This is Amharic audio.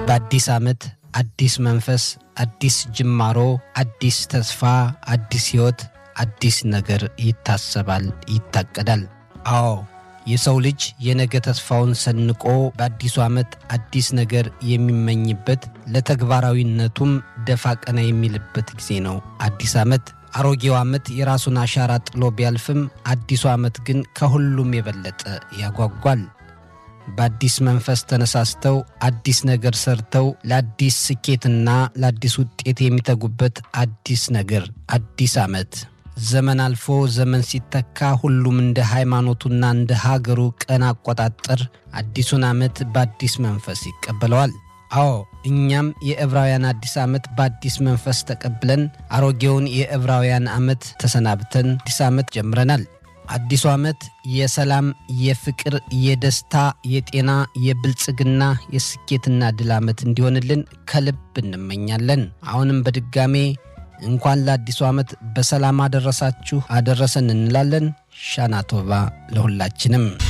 በአዲስ ዓመት አዲስ መንፈስ፣ አዲስ ጅማሮ፣ አዲስ ተስፋ፣ አዲስ ሕይወት፣ አዲስ ነገር ይታሰባል፣ ይታቀዳል። አዎ የሰው ልጅ የነገ ተስፋውን ሰንቆ በአዲሱ ዓመት አዲስ ነገር የሚመኝበት ለተግባራዊነቱም ደፋ ቀና የሚልበት ጊዜ ነው። አዲስ ዓመት አሮጌው ዓመት የራሱን አሻራ ጥሎ ቢያልፍም አዲሱ ዓመት ግን ከሁሉም የበለጠ ያጓጓል። በአዲስ መንፈስ ተነሳስተው አዲስ ነገር ሰርተው ለአዲስ ስኬትና ለአዲስ ውጤት የሚተጉበት አዲስ ነገር አዲስ ዓመት ዘመን አልፎ ዘመን ሲተካ ሁሉም እንደ ሃይማኖቱና እንደ ሀገሩ ቀን አቆጣጠር አዲሱን ዓመት በአዲስ መንፈስ ይቀበለዋል። አዎ እኛም የዕብራውያን አዲስ ዓመት በአዲስ መንፈስ ተቀብለን አሮጌውን የዕብራውያን ዓመት ተሰናብተን አዲስ ዓመት ጀምረናል። አዲሱ ዓመት የሰላም፣ የፍቅር፣ የደስታ፣ የጤና፣ የብልጽግና፣ የስኬትና ድል ዓመት እንዲሆንልን ከልብ እንመኛለን። አሁንም በድጋሜ እንኳን ለአዲሱ ዓመት በሰላም አደረሳችሁ አደረሰን እንላለን። ሻናቶባ ለሁላችንም።